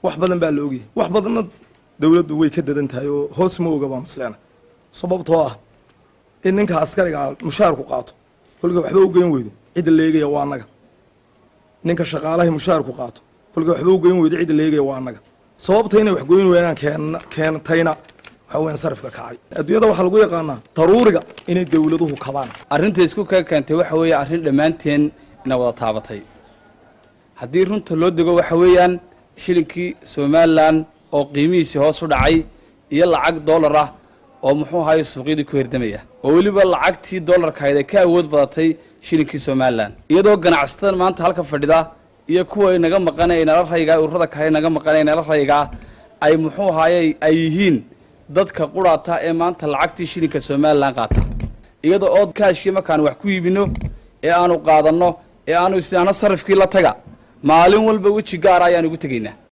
wax badan baa la ogyahay wax badanna dowladdu way ka dadan tahay oo hoos ma oga baa masleena sababtoo ah in ninka askariga mushaarku qaato kolka waxba u geyn weydo cidda leegaya waa annaga ninka shaqaalahay mushaarku qaato kolka waxba u geyn weydo cidda leegaya waa annaga sababta inay wax goyn weynaan keen keentayna waxa weyan sarifka kacay adduunyada waxaa lagu yaqaanaa daruuriga inay dowladuhu kabaan arrinta isku ka keentay waxa weeye arrin dhammaanteen ina wada taabatay haddii runta loo dego waxa weeyaan shilinkii somalilan oo qiimihiisii hoos u dhacay iyo lacag dollar ah oo muxuu ahaye suuqyadii ku herdamaya oo weliba lacagtii dollarkahayd ay ka awood badatay shilinkii somalilan iyadoo ganacsatada maanta halka fadhida iyo kuwa inaga maqana inala rayga ururada kale inaga maqana inala raygaa ay muxuu ahaye ay yihiin dadka quraata ee maanta lacagtii shilinka somalilan qaata iyada oo kaashkii markaan wax ku iibino ee aanu qaadanno ee aanu isnaano sarifkii la taga maalin walba weji gaara ayaan ugu tegaynaa